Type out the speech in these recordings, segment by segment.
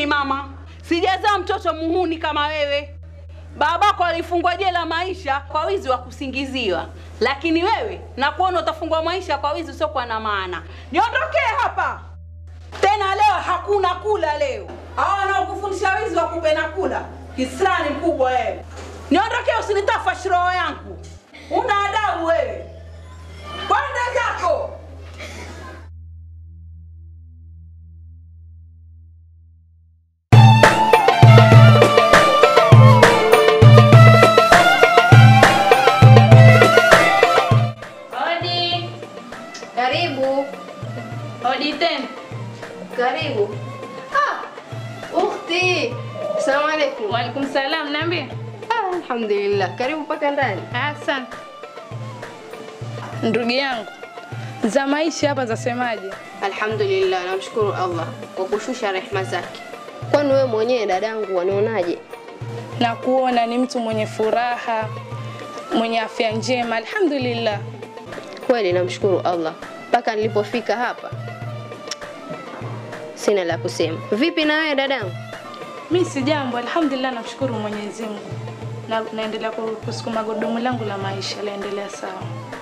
mama, sijazaa mtoto muhuni kama wewe. Babako alifungwa jela maisha kwa wizi wa kusingiziwa, lakini wewe nakuona utafungwa maisha kwa wizi usiokuwa na maana. Niondokee hapa tena, leo hakuna kula leo. Hawa wanaokufundisha wizi wakupe na kula, kisirani mkubwa wewe. Niondokee, usinitafash roho yangu. Una adabu wewe, kwenda zako. Hodi. Karibu. Hodi tena. Karibu. Ah, ukhti. Assalamu alaikum. Waalaikum salam, niambie. Ah, alhamdulillah. Karibu mpaka ndani. Asante. Ndugu yangu, za maisha hapa zasemaje? Alhamdulillah, namshukuru Allah kwa kushusha rehema zake. Kwani wewe mwenyewe dadangu wanionaje? Na kuona ni mtu mwenye furaha, mwenye afya njema, alhamdulillah. Kweli namshukuru Allah mpaka nilipofika hapa, sina la kusema. Vipi na wewe dadangu? Mi si jambo, alhamdulillah, namshukuru Mwenyezi Mungu na naendelea ku- kusukuma gurudumu langu la maisha laendelea sawa.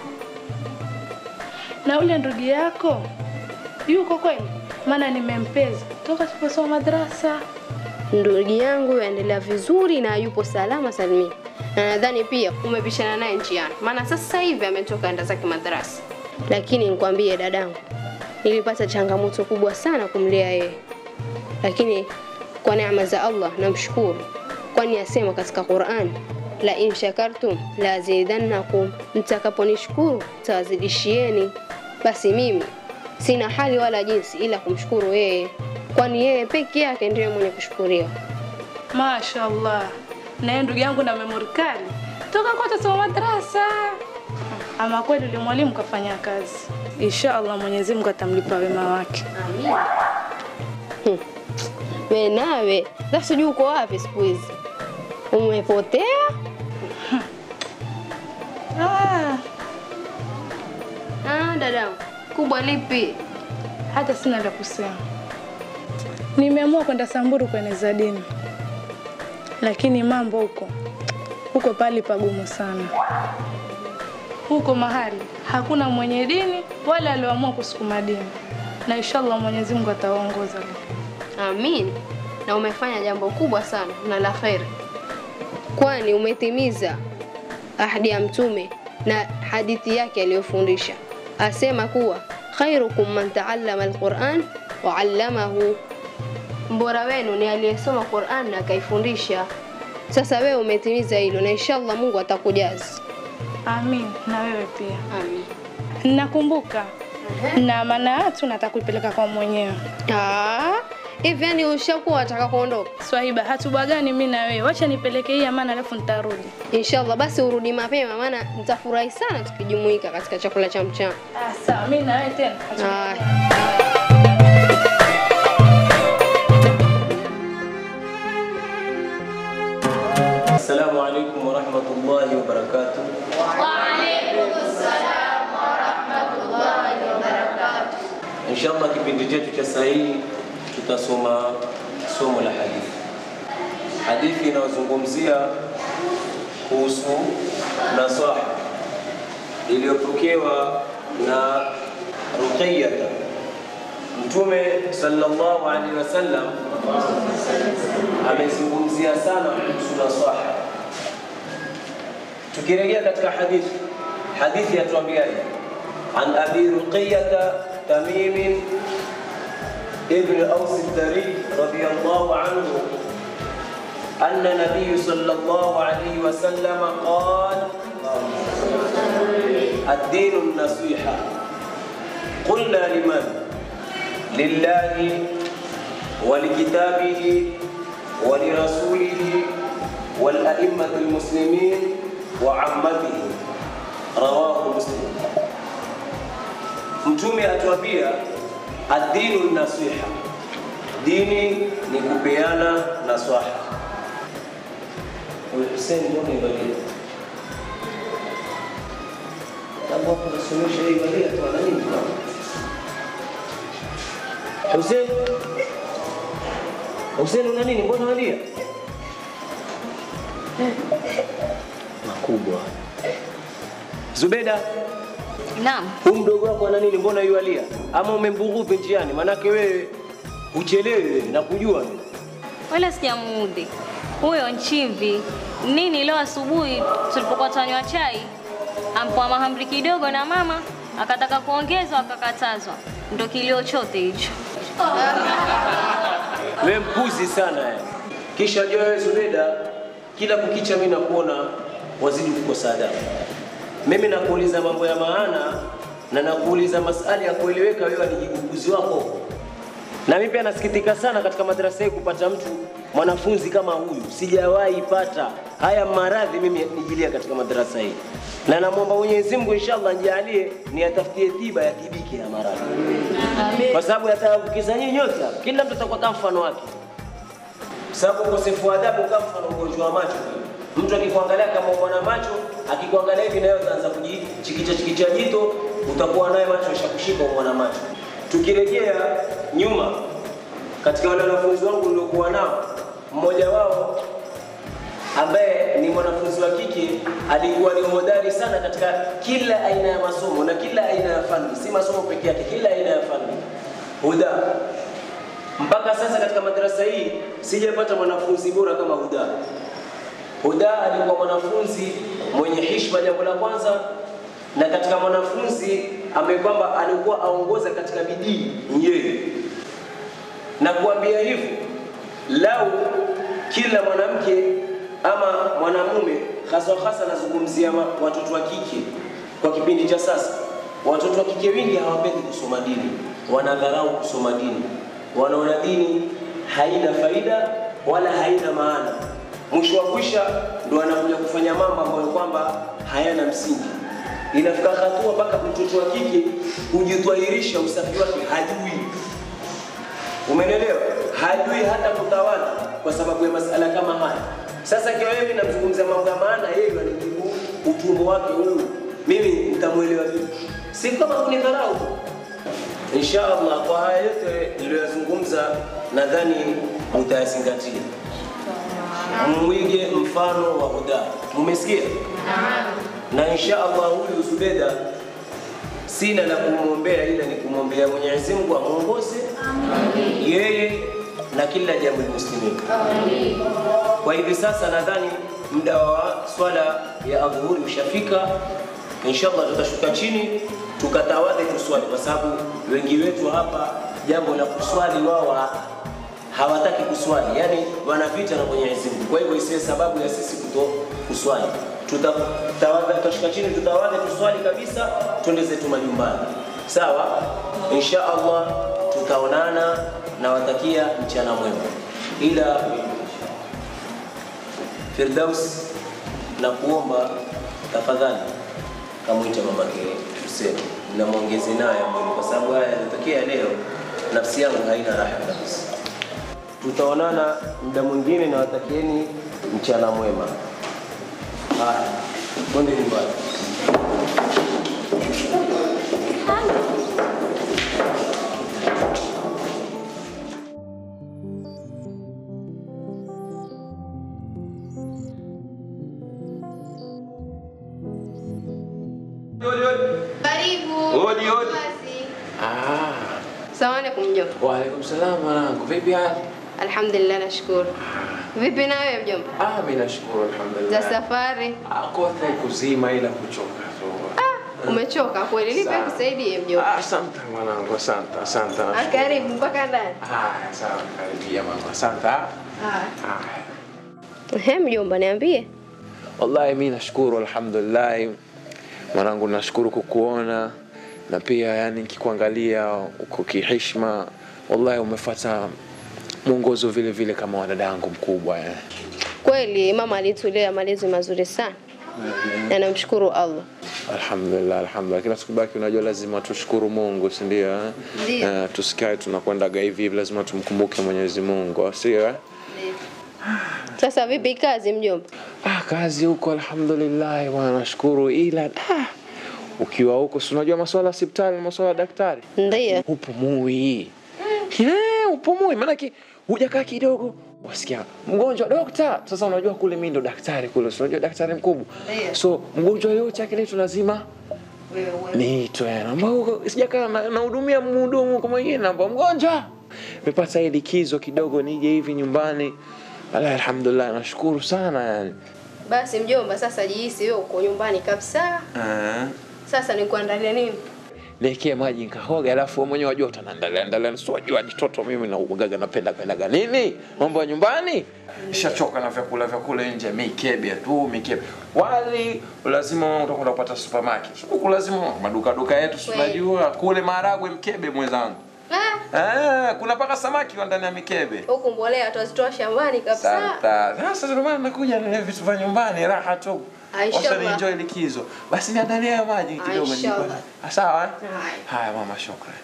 Na ule ndugu yako yuko kweli? Maana nimempeza toka tuliposoma madrasa. Ndugu yangu yaendelea vizuri na yupo salama salimini, na nadhani pia umepishana naye njiani, maana sasa hivi ametoka enda zake madarasa. Lakini nikwambie dadangu, nilipata changamoto kubwa sana kumlea yeye, lakini kwa neema za Allah namshukuru, kwani asema katika Qur'an, la in shakartum la azidannakum, mtakaponishukuru tawazidishieni. Basi mimi sina hali wala jinsi ila kumshukuru yeye, kwani yeye peke yake ndiye mwenye kushukuriwa. Mashaallah. Na yeye ndugu yangu na memori kali toka kote soma madrasa. Ama kweli yule mwalimu kafanya kazi. Inshallah Mwenyezi Mungu atamlipa wema wake. Amin. Hmm. We nawe sasa sijui uko wapi siku hizi, umepotea? Ah, Ah, dadangu, kubwa lipi? hata sina la kusema. Nimeamua kwenda Samburu kueneza dini, lakini mambo huko huko pali pagumu sana. Huko mahali hakuna mwenye dini wala alioamua kusukuma dini, na inshallah Mwenyezi Mungu atawaongoza. Amin. Na umefanya jambo kubwa sana na la kheri, kwani umetimiza ahadi ya Mtume na hadithi yake aliyofundisha, asema kuwa khairukum man taallama alquran wa allamahu, mbora wenu ni aliyesoma Quran na akaifundisha. Sasa wewe umetimiza hilo, na inshallah Mungu atakujazi. Amin, na wewe pia. Amin. Nakumbuka na maana yatu nataka kuipeleka kwa mwenyewe. Ah, hivi yani ushakuwa wataka kuondoka? Swahiba, hatubagani mimi na wewe, wacha nipeleke hii amana alafu nitarudi. Inshallah basi urudi mapema, maana nitafurahi sana tukijumuika katika chakula cha mchana. Ah, sawa, mimi na wewe tena. Haya. Assalamu alaikum warahmatullahi wabarakatuh. Inshallah kipindi chetu cha saa hii tutasoma somo la hadithi. Hadithi inayozungumzia kuhusu nasaha iliyopokewa na Ruqayyah. Mtume sallallahu alaihi wasallam amezungumzia sana kuhusu nasaha. Tukirejea katika hadithi, hadithi yatuambiaje? An abi Ruqayyah Tamim ibn Aws ad-Dari radiyallahu anhu أن النبي صلى الله عليه وسلم قال الدين النصيحة قلنا لمن لله ولكتابه ولرسوله والأئمة المسلمين وعامتهم رواه مسلم Mtume atuambia adinu nasiha, dini ni kupeana naswaha. Huyu Hussein mbona ivalia kama hapo nasomesha hii ivalia tu ana nini bwana? Hussein Hussein una nini? Mbona walia? Makubwa. Zubeda, Naam. huyu mdogo wako ana nini? Mbona yualia? Ama umembughudhi njiani? Manake wewe uchelewe na kujua mimi. Wala sijamuudhi. Huyo Nchimvi nini leo asubuhi tulipokuwa tunanywa chai ampoa mahamri kidogo na mama akataka kuongezwa akakatazwa. Ndo kilio chote hicho. Wewe mpuzi sana yani. Kisha jua wewe Zubeda, kila kukicha mimi nakuona wazidi kukosa adabu. Mimi nakuuliza mambo ya maana na nakuuliza masali ya kueleweka, wewe ni jiguguzi wako. Na mimi pia nasikitika sana katika madrasa hii kupata mtu mwanafunzi kama huyu, sijawahi pata haya maradhi mimi nijilia katika madrasa hii, na namwomba Mwenyezi Mungu inshallah nijalie niyatafutie tiba ya tibiki ya maradhi, kwa sababu yataambukiza nyinyi nyote hapa. Kila mtu atakuwa kama mfano wake, kwa sababu ukosefu wa adabu kama mfano ugonjwa wa macho vile. Mtu akikuangalia kama mwana macho, akikuangalia hivi nayo utaanza kujichikicha chikicha jito, utakuwa naye macho yashakushika mwana macho. Tukirejea nyuma katika wale wanafunzi wangu niliokuwa nao, mmoja wao ambaye ni mwanafunzi wa kike alikuwa ni hodari sana katika kila aina ya masomo na kila aina ya fani, si masomo peke yake, kila aina ya fani. Huda mpaka sasa katika madarasa hii sijapata mwanafunzi bora kama Huda. Huda alikuwa mwanafunzi mwenye heshima, jambo la kwanza, na katika mwanafunzi ambaye kwamba alikuwa aongoza katika bidii yeye, na kuambia hivyo, lau kila mwanamke ama mwanamume, hasa hasa nazungumzia ma- watoto wa kike kwa kipindi cha sasa, watoto wa kike wengi hawapendi kusoma dini, wanadharau kusoma dini, wanaona dini haina faida wala haina maana. Mwisho wa kwisha ndo anakuja kufanya mambo ambayo kwamba hayana msingi. Inafika hatua mpaka mtoto wa kike kujitwahirisha usafi wake hajui. Umenelewa? Hajui hata kutawala kwa sababu ya masala kama haya. Sasa kiwa mimi namzungumzia mambo ya maana, yeye anijibu utumbo wake huu, mimi nitamwelewa vipi? Si kama kunidharau. Insha Allah, kwa haya yote niliyoyazungumza, nadhani mutayazingatia, mwige mfano wa Huda. Mumesikia? Na insha Allah huyu Zubeda sina la kumwombea ila ni kumwombea Mwenyezi Mungu amwongoze yeye na kila jambo muslimin. Kwa hivi sasa nadhani muda wa swala ya adhuhuri ushafika. Inshallah tutashuka chini tukatawadhe tuswali, kwa sababu wengi wetu hapa jambo la kuswali wao ha- hawataki kuswali, yani wanavita na Mwenyezi Mungu. Kwa hivyo isiwe sababu ya sisi kuto kuswali. Tutatawadha, tutashuka chini, tutawadhe tuswali kabisa, twende zetu majumbani. Sawa, insha Allah tutaonana, nawatakia mchana mwema, ila Firdaus na kuomba tafadhali kamwite mamake Hussein na mwongeze naye mwili, kwa sababu haya yanatokea leo, nafsi yangu haina raha kabisa. Tutaonana muda mwingine, na watakieni mchana mwema. Haya, twende nyumbani. Karibu. Hodi, hodi. Basi. Ah, Salamu alaikum mjomba. waalaikum salam mwanangu, vipi hali? Alhamdulillah, nashukuru. Vipi na wewe mjomba? Ah, mimi nashukuru Za alhamdulillah. safari? Ah, kote kuzima ila kuchoka tu. Umechoka kweli? Nipe Sawa. kusaidie mjomba. Ah, asante mwanangu, asante, asante. Ah, nashukuru. Karibu mpaka ndani. Ah, sawa, karibia mama, asante. ah. Ah. Ah. Ehe, mjomba niambie. Wallahi mimi nashukuru alhamdulillah. Mwanangu nashukuru kukuona na pia yani nikikuangalia uko kiheshima. Wallahi umefuata mwongozo vile vile kama wadadangu mkubwa eh. Kweli mama alitulea malezi mazuri sana. Na namshukuru Allah. Alhamdulillah, alhamdulillah. Kila tukibaki, unajua lazima tushukuru Mungu, si ndio? eh? Ndio. Eh, tusikae tunakwendaga hivi hivi, lazima tumkumbuke Mwenyezi Mungu, sio? eh? Sasa vipi kazi mjomba? Ah, kazi huko alhamdulillah, bwana nashukuru, ila ah, ukiwa huko si unajua masuala ya hospitali, masuala ya daktari, Ndiyo. upo mui Eh, upumui, maanake hujakaa kidogo wasikia mgonjwa dokta. Sasa unajua kule mimi ndo daktari kule, si unajua daktari mkubwa, so mgonjwa yote akiletwa lazima niitwe, naomba huko, sijakaa na- nahudumia mhudumu kwa mwingine, naomba mgonjwa, nimepata hii likizo kidogo, nije hivi nyumbani. Ala, alhamdulillah, nashukuru sana yani. Basi mjomba, sasa jihisi wewe uko nyumbani kabisa. Sasa nikuandalia nini? Niwekee maji nikahoga, alafu wewe mwenyewe wajua utaniandalia andalia, si wajua jitoto mimi na ugaga napenda pendaga nini mambo ya nyumbani. Nishachoka na vyakula vyakula nje, mikebe tu mikebe. Wali lazima utakwenda kupata supermarket, huku lazima maduka duka yetu, si Kweli. unajua kule maharagwe mkebe mwenzangu. Ah, Eh, kuna paka samaki wa ndani ya mikebe. huku mbolea tutazitoa shambani kabisa. Santa. Sasa ndio maana nakuja na vitu vya nyumbani raha tu. Aisha Wacha Allah. enjoy likizo. Basi niandalie hayo maji kidogo Aisha nilikuwa- Allah. Ah, Sawa eh? Haya. Haya mama, shukrani.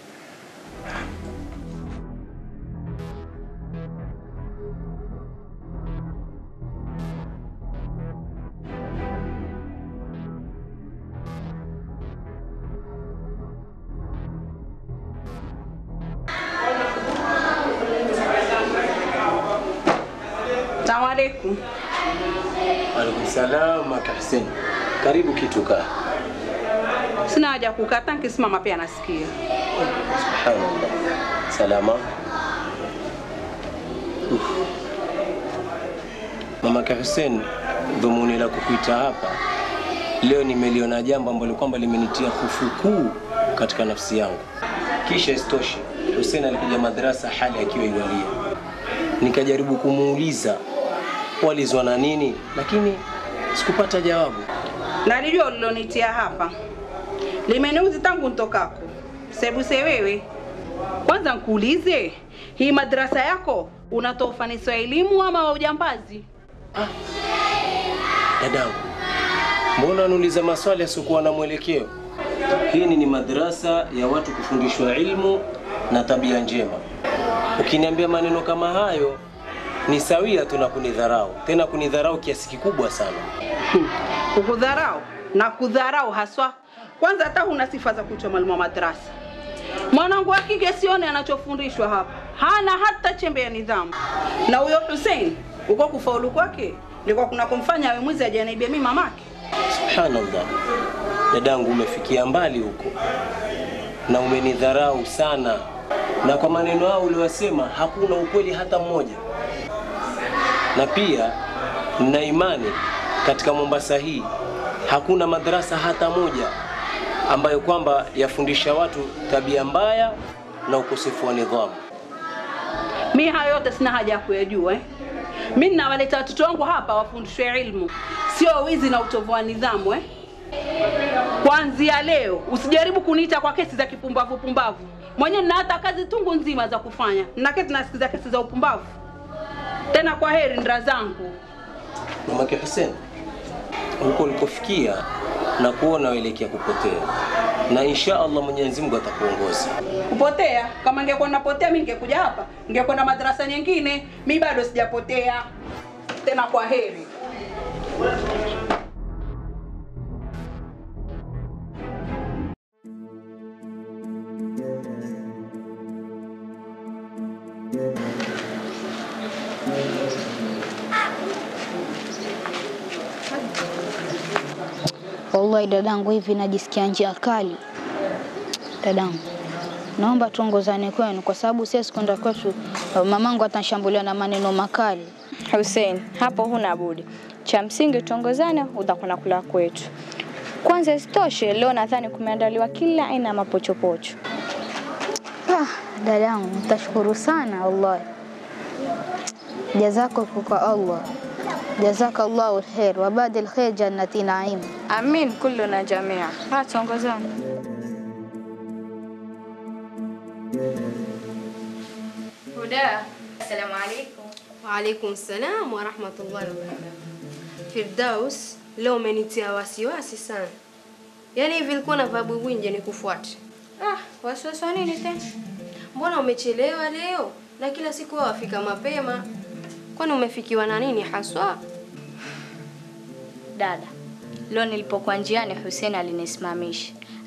Salamu alaikum. Alaikum salam Maka Hussein. Karibu kitu kaa. Sina haja ya kukaa, hata nikisimama pia nasikia. Subhanallah. Salama. Uf. Mamake Hussein, dhumuni la kukuita hapa leo nimeliona jambo ambalo kwamba limenitia hofu kuu katika nafsi yangu. Kisha isitoshe, Hussein alikuja madrasa hali akiwa iwalia, nikajaribu kumuuliza walizwa na nini, lakini sikupata jawabu. Nalijua ulilonitia hapa, limeniuzi tangu ntokako. Sebuse wewe, kwanza nkuulize, hii madrasa yako unatoa ufanisi wa elimu ama wa ujambazi? Dadangu, mbona unauliza maswali yasiokuwa na mwelekeo? Hii ni madrasa ya watu kufundishwa ilmu na tabia njema. Ukiniambia maneno kama hayo ni sawia tu na kunidharau, tena kunidharau kiasi kikubwa sana. Hmm, Kukudharau na kudharau haswa. Kwanza hata huna sifa za kuitwa mwalimu wa madrasa. Mwanangu wa kike sione anachofundishwa hapa, hana hata chembe ya nidhamu. Na huyo Hussein, uko kufaulu kwake ndiko kuna kumfanya awe mwizi ajaniibia mimi mamake. Subhanallah, dadangu, umefikia mbali huko na umenidharau sana, na kwa maneno hao uliyosema hakuna ukweli hata mmoja. Na pia nina imani katika Mombasa hii hakuna madrasa hata moja ambayo kwamba yafundisha watu tabia mbaya na ukosefu wa nidhamu. Mi hayo yote sina haja ya kuyajua eh. Mi ninawaleta watoto wangu hapa wafundishwe ilmu, sio wizi na utovu wa nidhamu eh. Kuanzia leo usijaribu kuniita kwa kesi za kipumbavu pumbavu. Mwenyewe nina hata kazi tungu nzima za kufanya, naketi nasikiza kesi za upumbavu. Tena kwa heri ndra zangu. Mamake Hussein, huko ulikofikia na kuona waelekea kupotea, na insha Allah Mwenyezi Mungu atakuongoza. Kupotea? Kama ningekuwa napotea mi ningekuja hapa, ningekwenda madarasa nyingine. Mi bado sijapotea. Tena kwa heri. Wallahi dadangu, hivi najisikia njia kali. Dadangu, naomba tuongozane kwenu, kwa sababu sisi kwenda kwetu mamangu atanishambulia na maneno makali. Hussein, hapo huna budi. Cha msingi tuongozane, utakwenda kula kwetu. Kwanza isitoshe, leo nadhani kumeandaliwa kila aina ya mapochopocho. Ah, dadangu, nitashukuru sana wallahi. Jazako kwa Allah. Jazaka Allahu alkhair wa baada alkhair jannati naim. Amin kullu na jamia. Ha, tuongozane. Huda, assalamu alaikum. Waalaikum salam wa rahmatullahi wa barakatuh. Firdaus, leo umenitia wasiwasi sana. Yaani hivi ilikuwa na vabu winje nikufuate. Ah, wasiwasi wa nini tena? Mbona umechelewa leo? Na kila siku wewe wafika mapema. Kwani umefikiwa na nini haswa? Dada, leo nilipokuwa njiani Hussein alinisimamisha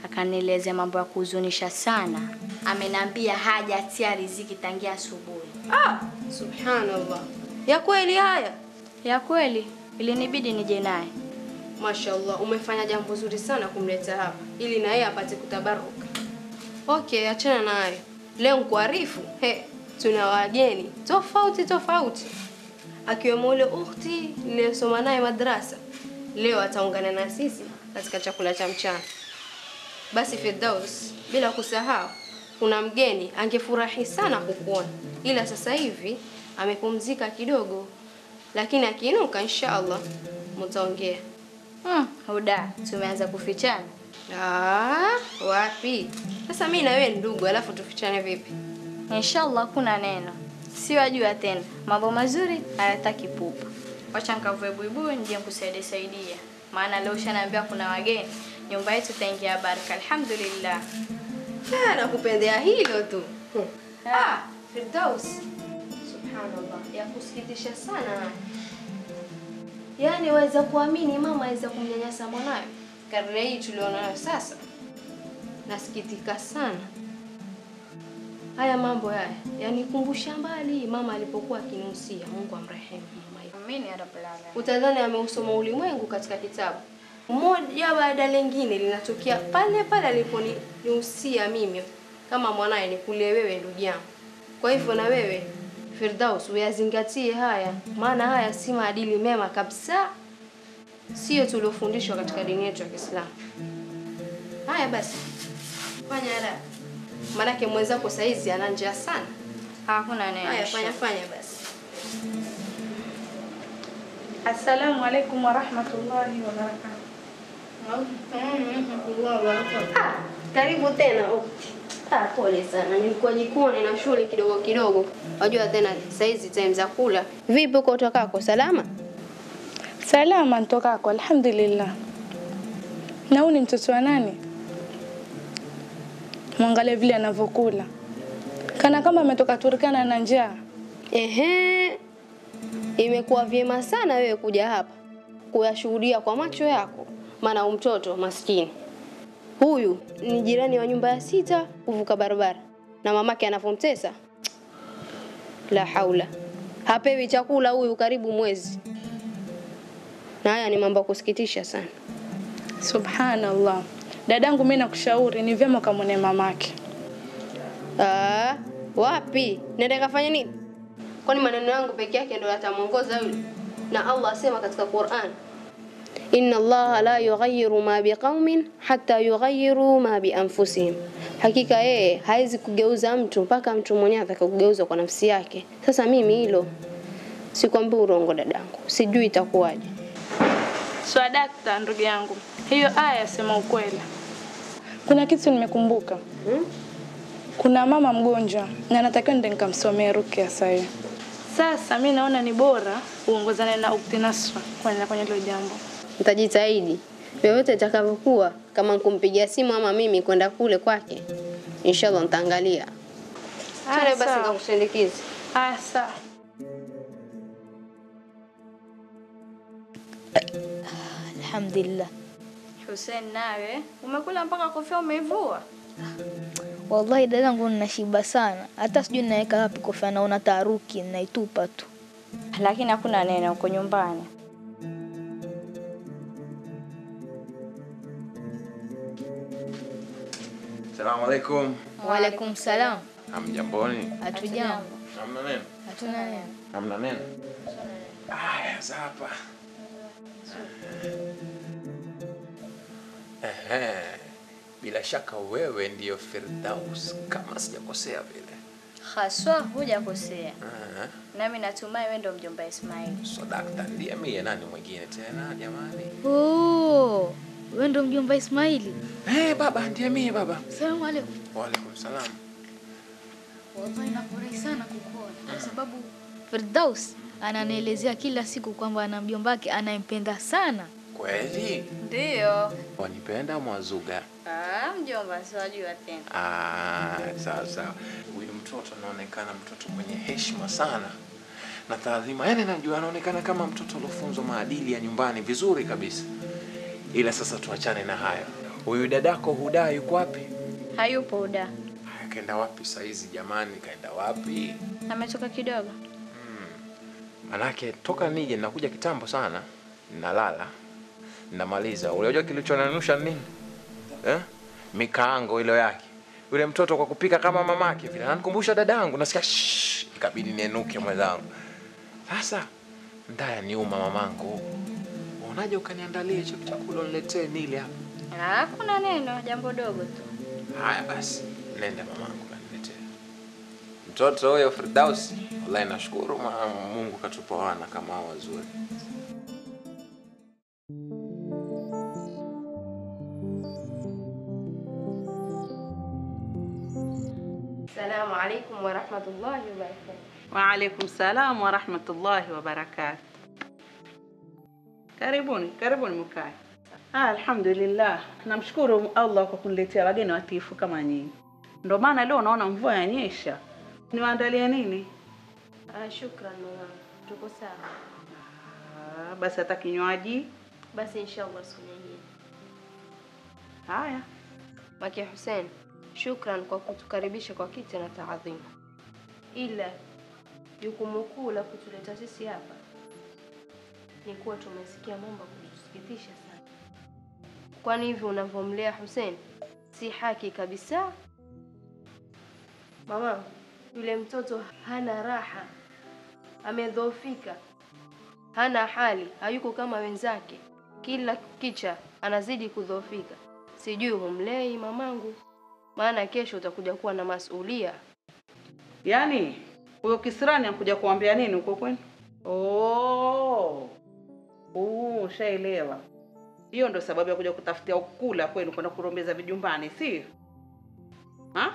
akanielezea mambo ya kuhuzunisha sana. Ameniambia hajatia riziki tangia asubuhi. Ah, subhanallah. Ya kweli haya? Ya kweli, ilinibidi nije naye. Mashallah, umefanya jambo zuri sana kumleta hapa ili na yeye apate kutabaruka. Okay, achana nayo. Leo nikuarifu, he, tuna wageni tofauti tofauti, akiwemo ule ukhti niliyosoma naye madrasa. Leo ataungana na sisi katika chakula cha mchana. Basi Firdaus, bila kusahau kuna mgeni angefurahi sana kukuona, ila sasa hivi amepumzika kidogo, lakini akiinuka insha Allah mtaongea. Hmm, Huda, tumeanza kufichana. Ah, wapi? Sasa mimi na wewe ni ndugu, alafu tufichane vipi? Inshallah kuna neno. Siwajua tena. Mambo mazuri hayataki pupa. Wacha nikavue buibui nije nikusaidie saidia. Maana leo ushaniambia kuna wageni. Nyumba yetu itaingia baraka. Alhamdulillah. Ah, nakupendea hilo tu. Hmm. Ah, Firdaus. Subhanallah, ya kusikitisha sana. Yaani waweza kuamini mama aweza kumnyanyasa mwanawe karne hii tulionayo sasa. Nasikitika sana. Haya mambo haya yanikumbusha mbali mama alipokuwa akinusia. Mungu amrehemu mama yetu. Amini ya Rabbul Alamin. Utadhani ameusoma ulimwengu katika kitabu moja baada lingine linatokea pale pale aliponihusia mimi kama mwanaye nikulie wewe ndugu yangu. Kwa hivyo na wewe Firdaus uyazingatie haya, maana haya si maadili mema kabisa, sio tuliofundishwa katika dini yetu ya Kiislamu. Haya basi, fanya haraka, maanake mwenzako saizi ana njaa sana. Hakuna neno. Haya, fanya fanya basi. Assalamu alaikum warahmatullahi wabarakatuh. Ah, karibu tena ukti. Ah, pole sana, nilikuwa jikoni na shule kidogo kidogo. Wajua tena saizi time za kula. Vipi uko utokako? Salama? Salama ntokako, alhamdulillah. Na huyu ni mtoto wa nani? Mwangalie vile anavyokula, kana kama ametoka Turkana na njaa. Ehe, imekuwa vyema sana wewe kuja hapa kuyashuhudia kwa macho yako, maana huyu mtoto maskini huyu ni jirani wa nyumba ya sita kuvuka barabara, na mamake anavyomtesa, la haula, hapewi chakula huyu karibu mwezi, na haya ni mambo ya kusikitisha sana. Subhanallah. Dadangu, mimi nakushauri ni vyema ukamwone mamake. Ah, wapi? Nenda kafanya nini? Kwani maneno yangu peke yake ndio yatamwongoza yule? Na Allah asema katika Qur'an, inna Allaha la yughayyiru ma biqaumin hatta yughayyiru ma bi anfusihim, hakika yeye hawezi kugeuza mtu mpaka mtu mwenyewe atakageuza kwa nafsi yake. Sasa mimi hilo sikwambii urongo dadangu, sijui itakuwaje. Swadakta, ndugu yangu, hiyo aya yasema ukweli. Kuna kitu nimekumbuka. Hmm? Kuna mama mgonjwa na natakiwa nende nikamsomea rukia sasa. Sasa mi naona ni bora uongozane na ukti Nasra kwenda kwenye hilo jambo. Nitajitahidi vyovyote itakavyokuwa, kama kumpigia simu ama mimi kwenda kule kwake, inshallah nitaangalia. Twende basi sawa. nikakusindikize. Aya, sawa. Alhamdulillah. Hussein, nawe umekula mpaka kofia umeivua? Wallahi dadangu ninashiba sana, hata sijui naweka wapi kofia, naona taharuki, naitupa tu. Lakini hakuna neno uko nyumbani. Salamu alaikum. Waalaikum salam. Hamjamboni? Hatujambo. Hamna neno? Hatuna neno. Hamna neno? Aya, za hapa. Ehe. Bila shaka wewe ndiyo Firdaus kama sijakosea vile. Haswa hujakosea. Aha. Nami natumai wewe ndio mjomba Ismail. So dakta ndiye mie, nani mwingine tena jamani? Oh, wewe ndo mjomba Ismaili. Eh, baba ndiye mie baba. Salamu alaikum. Waalaikum salam. Wallahi nafurahi sana kukuona kwa sababu Firdaus ananielezea kila siku kwamba ana mjomba wake anayempenda sana. Kweli? Ndio. Wanipenda mwazuga? Ah, mjomba siwajua tena. Ah, sawa sawa. Huyu mtoto anaonekana mtoto mwenye heshima sana na taadhima, yaani najua anaonekana kama mtoto aliofunzwa maadili ya nyumbani vizuri kabisa. Ila sasa tuachane na hayo. Huyu dadako Huda yuko wapi? Hayupo Uda, Haya, kaenda wapi saizi jamani? Kaenda wapi? ametoka kidogo. Manake toka nije nakuja kitambo sana, nalala namaliza. Unajua kilichonanusha nini eh? Mikaango ile yake yule mtoto kwa kupika kama mamake vile, ananikumbusha dadangu. Nasikia shh, ikabidi nienuke mwenzangu. Sasa ndaya niuma mamangu, unaje ukaniandalia hicho chakula uniletee nile hapa. Hakuna neno, jambo dogo tu. Haya basi, nenda mamangu kaniletee mtoto huyo Firdausi. Wallahi nashukuru ma- Mungu katupa wana kama hao wazuri. Assalamu alaikum warahmatullahi wabarakatuh. Waalaikum salam wa rahmatullahi wa barakatuh. Karibuni, karibuni mkae. Ah, alhamdulillah, namshukuru Allah kwa kuniletea wageni watiifu kama nyinyi. Ndio maana leo naona mvua yanyesha. Niwaandalie nini? Ah, shukran mama. Tuko sawa. Ah, basi hata kinywaji. Basi inshallah siku nyingine. Haya. Maki Hussein, shukran kwa kutukaribisha kwa kiti na taadhimu. Ila jukumu kuu la kutuleta sisi hapa ni kuwa tumesikia mambo ya kutusikitisha sana. Kwani hivi unavyomlea Hussein si haki kabisa. Mama, yule mtoto hana raha, amedhoofika, hana hali, hayuko kama wenzake. Kila kicha anazidi kudhoofika. Sijui humlei mamangu, maana kesho utakuja kuwa na masulia. Yaani huyo kisirani anakuja kuambia nini huko kwenu? Oh. Oh, ushaelewa. Hiyo ndo sababu ya kuja kutafutia ukula kwenu kwenda kurombeza vijumbani, si? Ha?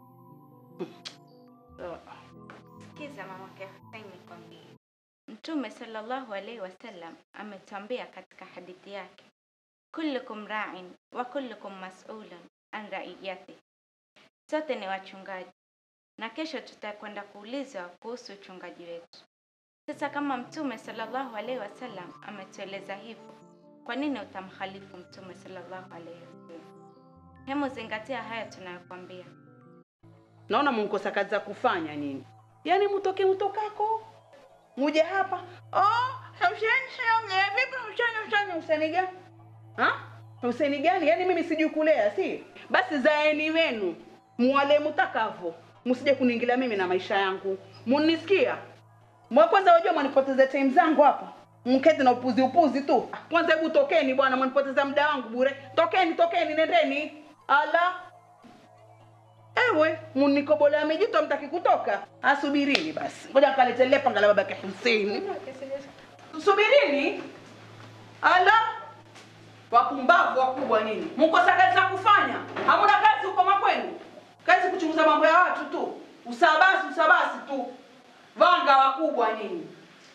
Sikiza mamake Hussein nikwambie. Mtume sallallahu alaihi wasallam ametuambia katika hadithi yake, kullukum ra'in wa kullukum mas'ulun an ra'iyati, sote ni wachungaji na kesho tutakwenda kuulizwa kuhusu uchungaji wetu. Sasa kama Mtume sallallahu alaihi wasallam ametueleza hivyo, kwa nini utamkhalifu Mtume sallallahu alaihi wasallam? Hemu zingatia haya tunayokwambia. Naona mnkosa kazi za kufanya nyinyi. Yaani mtoke mtokako. Muje hapa. Oh, Hussein sio vipi Hussein Hussein Hussein gani? Ha? Hussein gani? Yaani mimi sijui kulea, si? Basi zaeni wenu. Muwale mtakavo. Msije kuniingilia mimi na maisha yangu. Munisikia? Mwa kwanza wajua mwanipoteza time zangu hapa. Mketi na upuzi upuzi tu. Kwanza hebu tokeni bwana, mwanipoteza muda wangu bure. Tokeni, tokeni, nendeni. Ala. Ewe, munikobolea mijito mtaki kutoka. Asubirini basi. Ngoja kalete lepa ngala babake Hussein. Subirini. Ala. Wapumbavu wakubwa nini? Mkosa kazi za kufanya. Hamuna kazi huko makwenu. Kazi kuchunguza mambo ya watu tu. Usabasi, usabasi tu. Vanga wakubwa nini?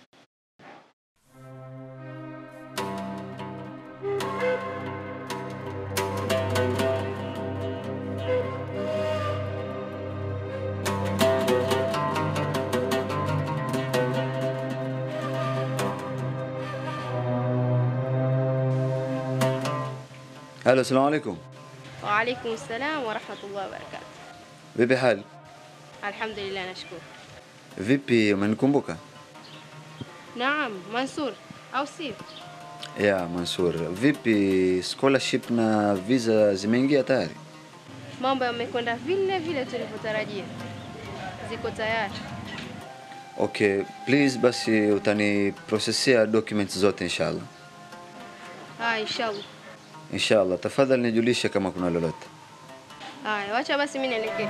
Halo, assalamu alaikum. Wa alaikum salam wa rahmatullahi wa barakatuh. Vipi hali? Alhamdulillah, nashukuru. Vipi, umenikumbuka? Naam, Mansur, au sio? Ya Mansur, vipi scholarship na visa zimeingia tayari? Mambo yamekwenda vile vile tulivyotarajia, ziko tayari. Okay, please basi utaniprosesia documents zote inshallah. Haya, inshallah. Inshallah, tafadhali nijulishe kama kuna lolote. Haya, wacha basi mimi nielekee.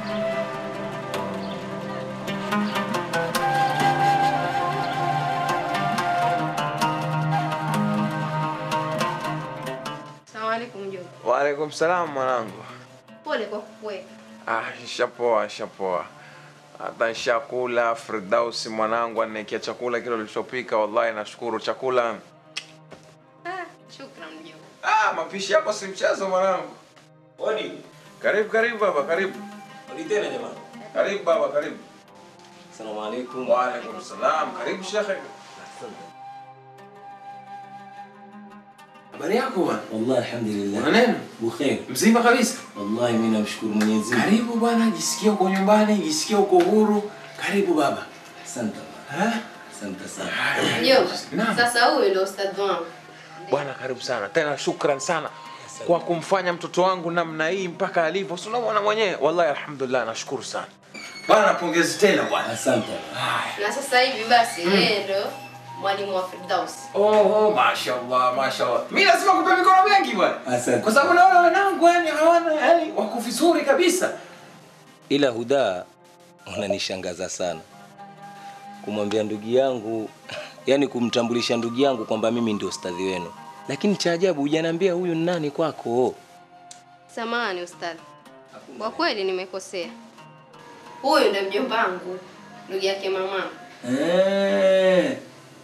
Asalamu alaikum mjomba. Waalaikum salam mwanangu. Pole kwa kukuweka. Ah, nishapoa, nishapoa. Hata nishakula. Firdausi mwanangu aniekea chakula kile ulichopika, wallahi nashukuru. Chakula Ah, shukran mjomba. ah, mapishi yako si mchezo mwanangu. Odi. Karibu, karibu baba, karibu. Odi tena jamani. Karibu baba, karibu. Asalamu alaikum. Waalaikum salam. Karibu shekhe. Habari yako bwana? Wallahi alhamdulillah. Una neno? Bukhair. Mzima kabisa? Wallahi mimi namshukuru Mwenyezi Mungu. Karibu bwana, jisikia uko nyumbani, jisikia uko huru. Karibu baba. Asante. Ha? Asante sana. Mjomba, sasa huyu ndio ustadhi wangu. Bwana, karibu sana tena, shukran sana kwa kumfanya mtoto wangu namna hii mpaka alivyo. Si unamwona mwenyewe, wallahi alhamdulillah, nashukuru sana bwana. Pongezi tena bwana. Asante. Na sasa hivi basi yeye ndio mwalimu wa Firdaus. Oh, oh, mashallah, mashallah. Mimi lazima kupe mikono mengi bwana. Asante. Kwa sababu naona wanangu yani hawana yani wako vizuri kabisa. Ila Huda, unanishangaza sana kumwambia ndugu yangu, yani kumtambulisha ndugu yangu kwamba mimi ndio ustadhi wenu, lakini cha ajabu hujaniambia huyu ni nani kwako. Samahani ustadhi, kwa kweli nimekosea. Huyu ndio mjomba wangu, ndugu yake mama. Eh.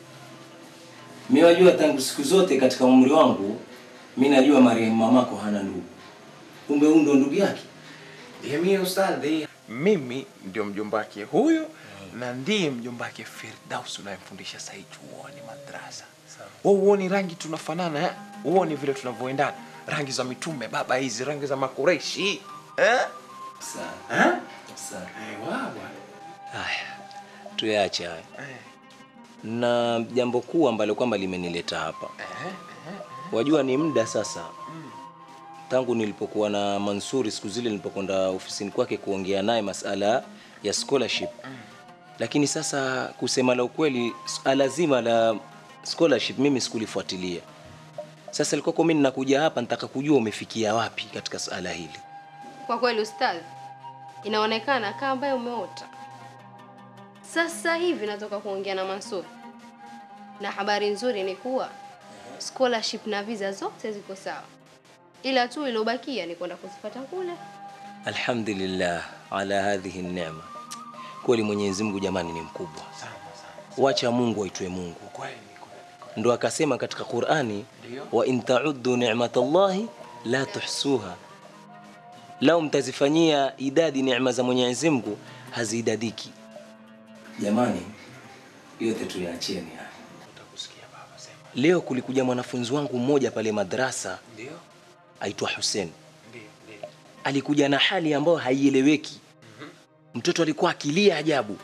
Mimi wajua tangu siku zote katika umri wangu mimi najua marehemu mamako hana ndugu. Kumbe huyu ndo ndugu yake. Ndiye mimi ustadhi, mimi ndio mjomba wake huyu na ndiye mjomba wake Firdaus unayemfundisha sasa hivi chuoni madrasa. Wewe uoni rangi tunafanana eh? Uoni vile tunavyoendana, rangi za mitume baba, hizi rangi za makureshi eh? Sawa. Eh? Sawa. Ewa bwana. Haya, tuyaache haya. Na jambo kuu ambalo kwamba limenileta hapa, wajua ni muda sasa tangu nilipokuwa na Mansuri siku zile nilipokwenda ofisini kwake kuongea naye masala ya scholarship, lakini sasa kusema la ukweli, suala zima la scholarship mimi sikulifuatilia. Sasa ilikuwa mimi ninakuja hapa nataka kujua umefikia wapi katika suala hili. Kwa kweli ustadhi, inaonekana kama ambaye umeota. Sasa hivi natoka kuongea na Mansur, na habari nzuri ni kuwa scholarship na visa zote ziko sawa, ila tu iliyobakia ni kwenda kuzipata kule. Alhamdulillah ala hadhihi neema. Kweli Mwenyezi Mungu jamani ni mkubwa. Wacha Mungu aitwe Mungu. Ndo akasema katika Qur'ani, wa in ta'uddu ni'matallahi la tuhsuha, lau mtazifanyia idadi neema za Mwenyezi Mungu haziidadiki. Jamani, yote tuyaacheni haya. Leo kulikuja mwanafunzi wangu mmoja pale madrasa Ndio. aitwa Hussein. Ndio, ndio. alikuja na hali ambayo haieleweki. Mtoto alikuwa akilia ajabu.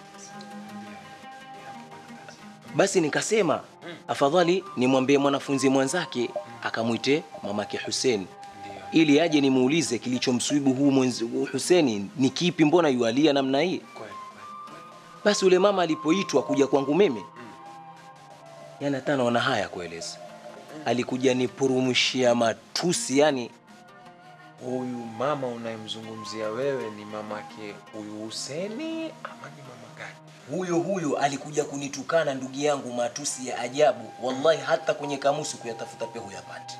Basi nikasema afadhali nimwambie mwanafunzi mwenzake akamwite mamake Hussein ili aje nimuulize kilichomswibu huu mwenzi huu Hussein ni kipi, mbona yualia namna hii? Basi yule mama alipoitwa kuja kwangu mimi, yani hata naona haya kueleza, alikuja nipurumushia matusi yani Huyu mama unayemzungumzia wewe ni mamake huyu Huseni ama ni mama gani? huyo huyo alikuja kunitukana ndugu yangu matusi ya ajabu, wallahi hata kwenye kamusi kuyatafuta pia huyapati.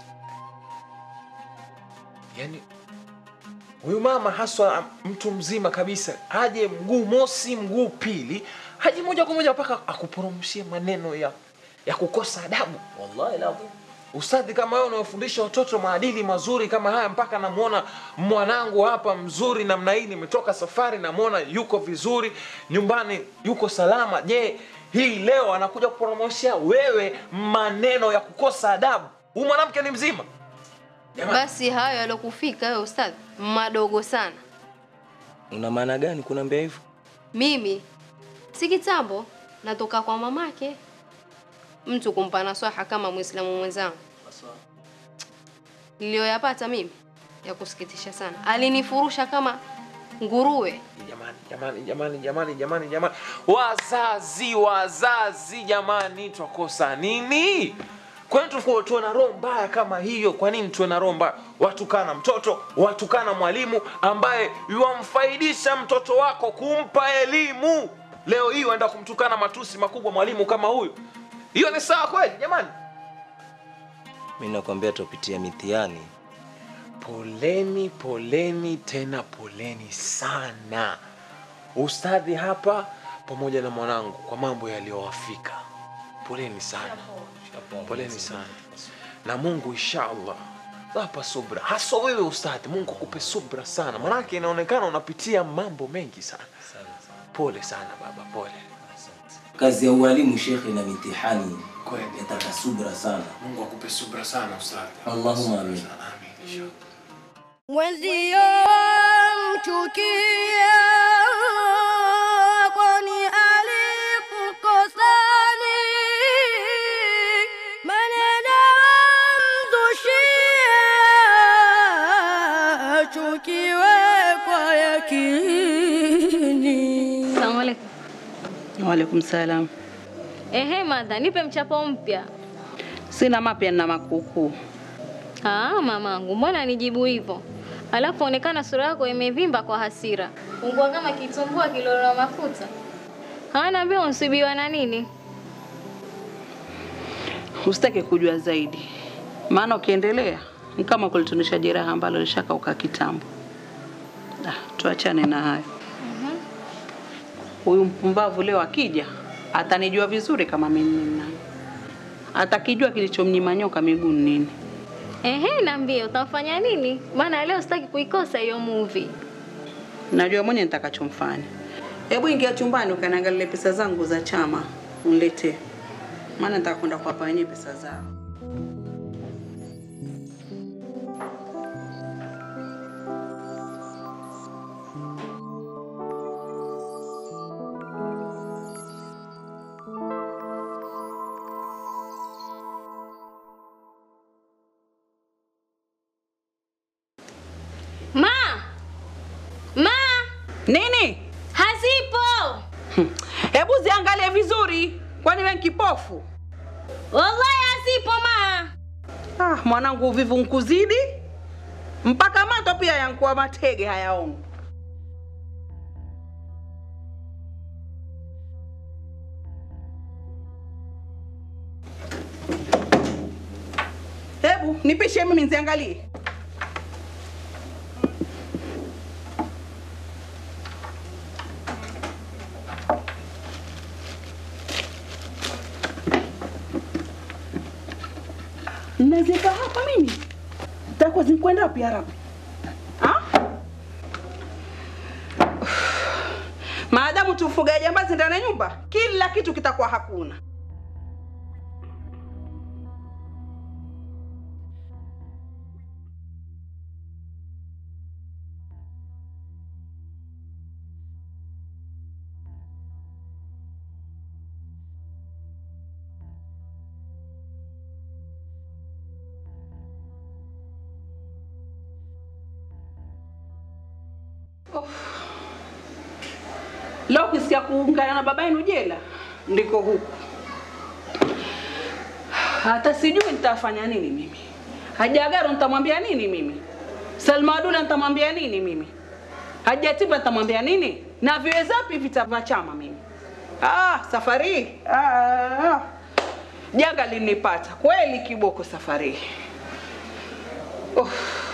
Yaani huyu mama haswa mtu mzima kabisa, aje mguu mosi mguu pili, haji moja kwa moja mpaka akuporomshie maneno ya ya kukosa adabu. Wallahi lazim. Ustadhi kama wewe unawafundisha watoto maadili mazuri kama haya, mpaka namwona mwanangu hapa mzuri namna hii, nimetoka safari, namwona yuko vizuri nyumbani, yuko salama. Je, hii leo anakuja kuporomoshea wewe maneno ya kukosa adabu? Huyu mwanamke ni mzima. Basi hayo yalokufika wewe ustadhi, madogo sana. Una maana gani kuniambia hivyo? Mimi si kitambo natoka kwa mamake, mtu kumpa nasaha kama Muislamu mwenzangu. Niliyoyapata mimi ya kusikitisha sana, alinifurusha kama nguruwe. Jamani, jamani, jamani, jamani, jamani, jamani, wazazi, wazazi, jamani, twakosa nini? Kwa nini tuwe tuwe na roho mbaya kama hiyo? Kwa nini tuwe na roho mbaya? Watukana mtoto, watukana mwalimu ambaye yuwamfaidisha mtoto wako kumpa elimu. Leo hii waenda kumtukana matusi makubwa mwalimu kama huyu, hiyo ni sawa kweli jamani? Mimi nakwambia tupitia mitihani. Poleni, poleni tena poleni sana ustadhi hapa pamoja na mwanangu kwa mambo yaliyowafika. Poleni sana, poleni sana, na Mungu inshallah wapa subra, haswa wewe ustadhi. Mungu akupe subra sana, manake inaonekana unapitia mambo mengi sana. Pole sana baba, pole. Kazi ya ualimu shekhe na mitihani Kweli. yataka subra sana. Mungu akupe subra sana ustadhi. Allahumma amin. Mwenzio mchukia, kwani alikukosani maneno mzushia, chukiwe kwa yakini. Salamu alaikum. Waalaikum salam. Ehe, madha, nipe mchapo mpya. Sina mapya na makukuu. Ah, mamangu, mbona nijibu hivyo? Alafu onekana sura yako imevimba kwa hasira, ungua kama kitumbua kilolo mafuta. Hanaambia unsibiwa na nini? Usitake kujua zaidi, maana ukiendelea ni kama kulitunisha jeraha ambalo lishakauka kitambo. Ah, tuachane na hayo. Huyu mpumbavu leo akija atanijua vizuri kama mimi ni nani. Atakijua kilichomnyima nyoka miguu ni nini. Ehe, naambie utamfanya nini? Maana leo sitaki kuikosa hiyo movie. Najua mwenye nitakachomfanya. Hebu ingia chumbani ukaniangalie pesa zangu za chama uniletee, maana nataka kwenda kuwapa wenyewe pesa zao. Ma! Ma! Nini? Hazipo. Hebu ziangalie vizuri, kwani wewe ni kipofu? Wallahi hazipo ma. Ah, mwanangu uvivu nkuzidi mpaka mato pia yankuwa matege hayaoni. Hebu nipishe mimi nziangalie. Nazika hapa mimi. Tako zinkwenda wapi Arabu? Ha? Maadamu tufuga jambazi ndani ya nyumba, kila kitu kitakuwa hakuna. Leo ukisikia kuungana na baba yenu jela, ndiko huku. Hata sijui nitafanya nini mimi. Hajagaro nitamwambia nini mimi? Salma Adula nitamwambia nini mimi? Hajatiba nitamwambia nini? Na viwezapi vita vya chama mimi? Ah, safari hii. ah, janga linipata kweli kiboko safari hii. Oh.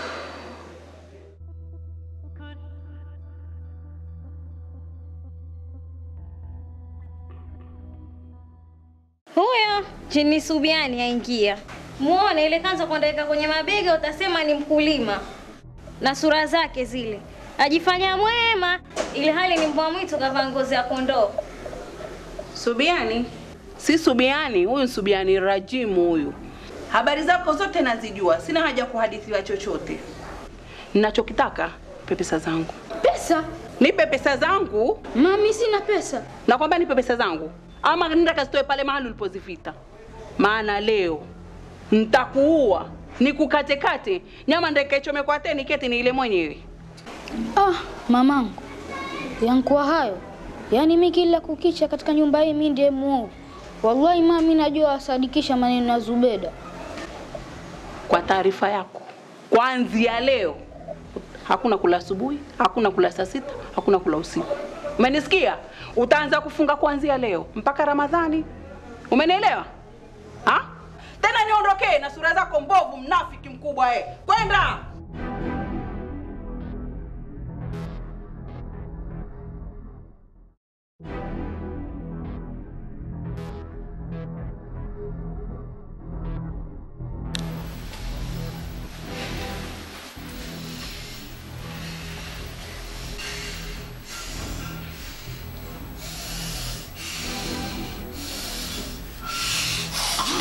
Huyo jini Subiani aingia. Muone ile kanza kuandika kwenye mabega, utasema ni mkulima na sura zake zile, ajifanya mwema, ili hali ni mbwa mwitu kavaa ngozi ya kondoo. Subiani? Si Subiani, huyu ni Subiani Rajimu huyu. Habari zako zote nazijua, sina haja ya kuhadithiwa chochote. Ninachokitaka nipe pesa zangu. Pesa? Nipe pesa zangu. Mami, sina pesa. Nakwambia nipe pesa zangu, ama nenda kazitoe pale mahali ulipozifita, maana leo nitakuua nikukatekate, nyama ndekaichome kwa teni keti ni ile mwenyewe. Ah, mamangu, yankuwa hayo. Yaani mi kila kukicha katika nyumba hii mi ndiye muovu. Wallahi mami, najua asadikisha maneno ya Zubeda. Kwa taarifa yako, kuanzia leo hakuna kula asubuhi, hakuna kula saa sita, hakuna kula usiku. Umenisikia? Utaanza kufunga kuanzia leo mpaka Ramadhani. Umenielewa? Ha? Tena niondokee na sura zako mbovu, mnafiki mkubwa eh. Kwenda!